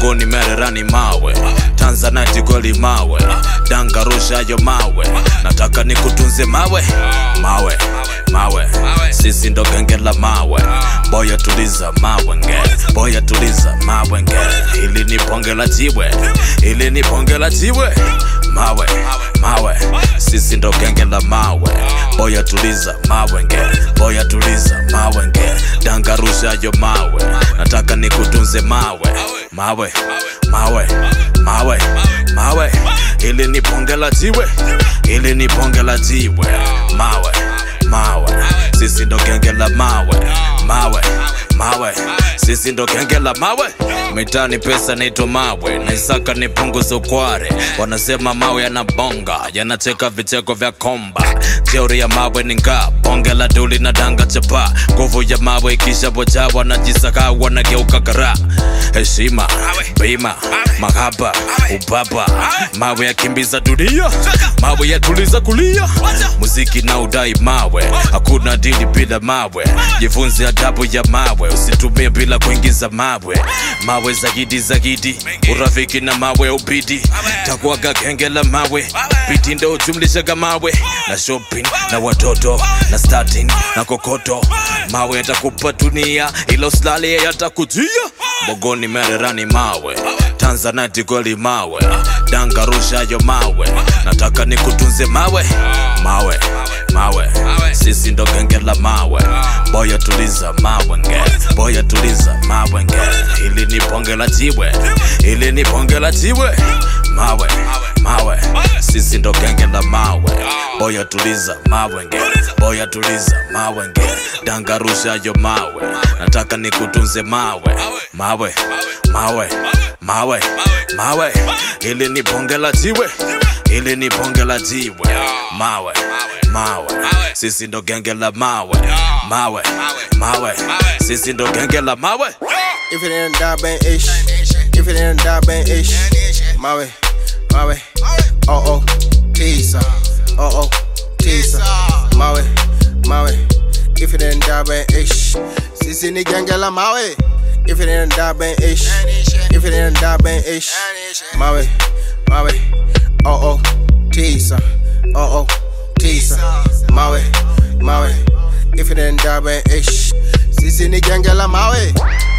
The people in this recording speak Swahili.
bogoni mererani mawe tanzanite goli mawe danga rushayo mawe nataka nikutunze mawe mawe mawe sisi ndo genge la mawe boya tuliza mawe nge boya tuliza mawe nge ili ni bonge la jiwe ili ni bonge la jiwe mawe mawe sisi ndo genge la mawe boya tuliza mawe nge boya tuliza mawe nge danga rushayo mawe nataka nikutunze mawe mawe mawe mawe mawe ili ni bonge la jiwe ili ni bonge la jiwe mawe mawe sisi ndo genge la mawe mawe mawe sisi ndo genge la mawe mitani pesa naitwa mawe naisaka nipunguze ukware wanasema mawe yanabonga yanacheka vicheko vya komba jeuri ya mawe ni ngaa bonge la duli na danga chapa nguvu ya mawe ikishaboja wanajisaka wanageuka kara heshima bima mahaba ubaba mawe yakimbiza dunia mawe yatuliza kulia muziki na udai mawe hakuna dili bila mawe jifunze adabu ya mawe usitumie bila kuingiza mawe mawe zaidi zaidi urafiki na mawe ubidi takuaga genge la mawe piti ndo ujumlishaga mawe na shopping na watoto na starting na kokoto mawe yatakupa dunia ila usilale yatakujia bogoni mererani mawe tanzanite goli mawe danga rushayo mawe nataka nikutunze mawe mawe mawe sisi ndo genge la mawe boya tuliza mawe nge boya tuliza mawe nge ili ni bonge la jiwe ili ni bonge la jiwe mawe mawe sisi ndo genge la mawe boya tuliza mawe nge boya tuliza mawe nge danga rushayo mawe nataka nikutunze mawe mawe mawe mawe mawe ili ni bonge la jiwe ili ni bonge la jiwe mawe mawe sisi ndo genge la mawe mawe mawe sisi ndo genge la mawe If it ain't that bang ish, if it ain't that bang ish, mawe, mawe, oh oh, tisa, oh oh, tisa, mawe, mawe. If it ain't that bang ish, sisi ni genge la mawe. If it ain't that bang ish, if it ain't that bang ish, mawe, mawe, oh oh, tisa, oh oh, tisa, mawe, mawe. If it ain't that bang ish, sisi ni genge la mawe.